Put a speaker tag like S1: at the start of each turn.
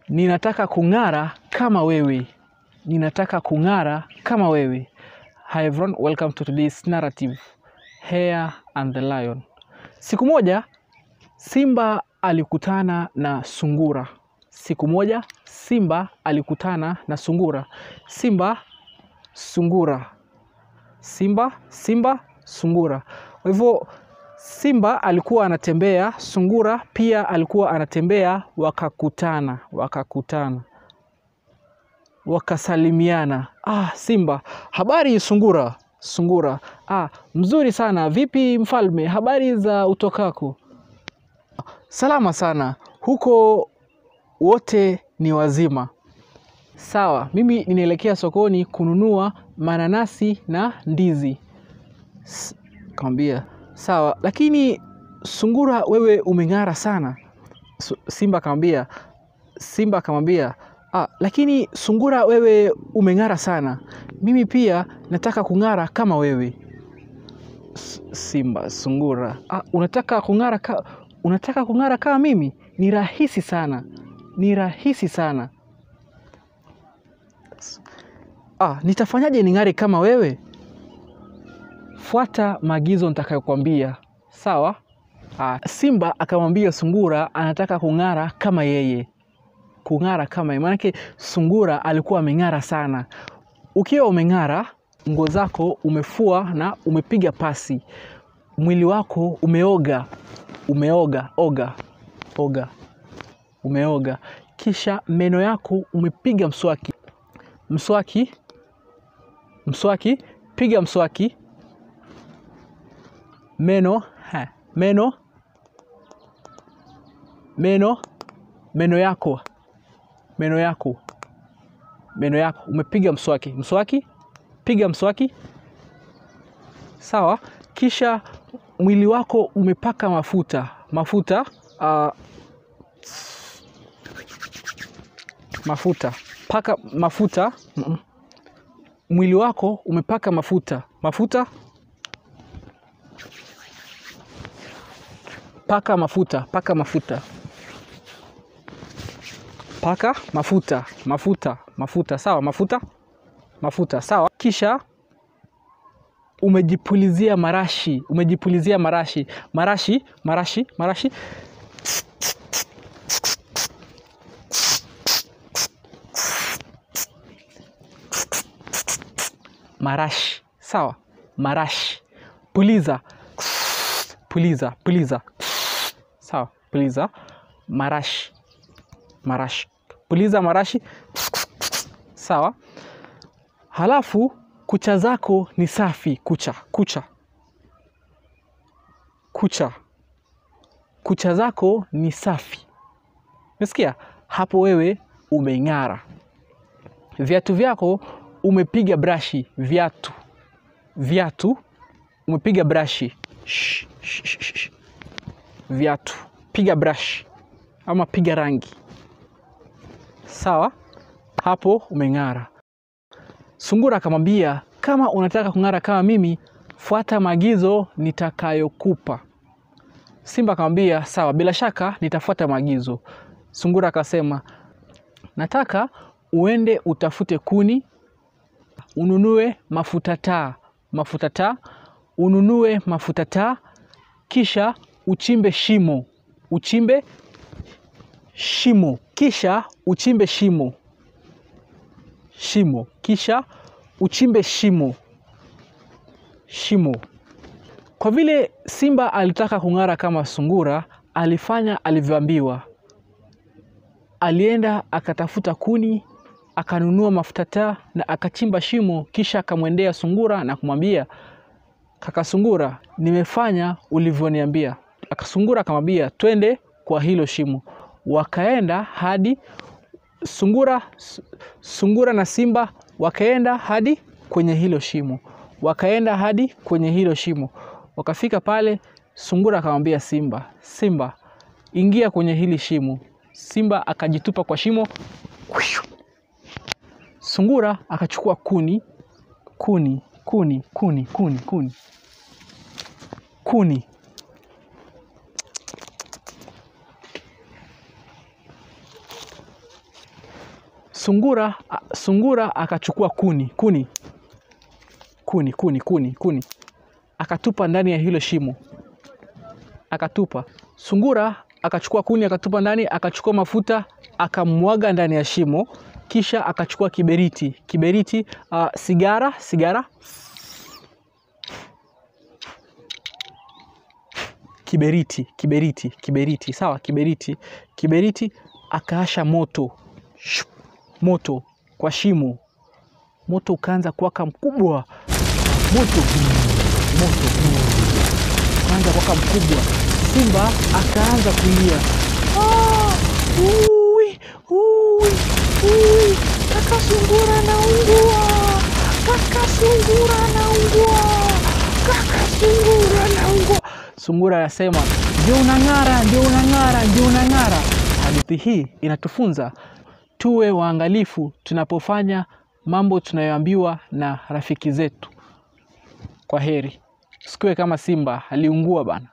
S1: ninataka kung'ara kama wewe ninataka kung'ara kama wewe hi everyone welcome to today's narrative Hare and the Lion siku moja simba alikutana na sungura siku moja simba alikutana na sungura simba sungura simba simba sungura kwa hivyo simba alikuwa anatembea sungura pia alikuwa anatembea wakakutana wakakutana wakasalimiana ah simba habari sungura sungura ah mzuri sana vipi mfalme habari za utokako salama sana huko wote ni wazima sawa mimi ninaelekea sokoni kununua mananasi na ndizi S- kamwambia sawa lakini sungura wewe umeng'ara sana Su- simba akamwambia simba akamwambia ah, lakini sungura wewe umeng'ara sana mimi pia nataka kung'ara kama wewe S- simba sungura ah, unataka kung'ara ka, unataka kung'ara kama mimi ni rahisi sana ni rahisi sana ah, nitafanyaje ning'are kama wewe fuata maagizo nitakayokwambia sawa ah, simba akamwambia sungura anataka kung'ara kama yeye kung'ara kama yeye maanake sungura alikuwa ameng'ara sana ukiwa umeng'ara nguo zako umefua na umepiga pasi mwili wako umeoga umeoga oga oga umeoga kisha meno yako umepiga mswaki mswaki mswaki piga mswaki meno ha, meno meno meno yako meno yako meno yako umepiga mswaki mswaki piga mswaki sawa kisha mwili wako umepaka mafuta mafuta uh, mafuta paka mafuta mm-mm. mwili wako umepaka mafuta mafuta paka mafuta paka mafuta paka mafuta mafuta mafuta sawa mafuta mafuta sawa kisha umejipulizia marashi umejipulizia marashi marashi marashi marashi marashi sawa marashi puliza puliza puliza sawa puliza marashi marashi puliza marashi sawa halafu kucha zako ni safi kucha kucha kucha kucha zako ni safi umesikia hapo wewe umeng'ara viatu vyako umepiga brashi viatu viatu umepiga brashi Shh, shh, shh, shh. viatu piga brashi ama piga rangi sawa hapo umeng'ara sungura akamwambia kama unataka kung'ara kama mimi fuata maagizo nitakayokupa simba akamwambia sawa bila shaka nitafuata maagizo sungura akasema nataka uende utafute kuni ununue mafuta taa mafuta taa ununue mafuta taa kisha uchimbe shimo uchimbe shimo kisha uchimbe shimo shimo kisha uchimbe shimo shimo kwa vile simba alitaka kung'ara kama sungura alifanya alivyoambiwa alienda akatafuta kuni akanunua mafuta taa na akachimba shimo kisha akamwendea sungura na kumwambia kaka sungura nimefanya ulivyoniambia akasungura akamwambia twende kwa hilo shimo wakaenda hadi sungura sungura na simba wakaenda hadi kwenye hilo shimo wakaenda hadi kwenye hilo shimo wakafika pale sungura akamwambia simba simba ingia kwenye hili shimo simba akajitupa kwa shimo sungura akachukua kuni kuni kuni kuni kuni kuni kuni sungura a- sungura akachukua kuni kuni kuni kuni kuni kuni akatupa ndani ya hilo shimo akatupa sungura akachukua kuni akatupa ndani akachukua mafuta akamwaga ndani ya shimo kisha akachukua kiberiti kiberiti uh, sigara sigara kiberiti kiberiti kiberiti sawa kiberiti kiberiti akaasha moto Shuk, moto kwa shimo moto ukaanza kuwaka mkubwa moto moto ukaanza kuwaka mkubwa simba akaanza kulia "Ah, ui, ui, ui, kaka sungura naungua kaka sungura naungua kaka sungura naungua sungura anasema ndio unang'ara ndio unang'ara ndio unang'ara hadithi hii inatufunza tuwe waangalifu tunapofanya mambo tunayoambiwa na rafiki zetu kwa heri sikuwe kama simba aliungua bana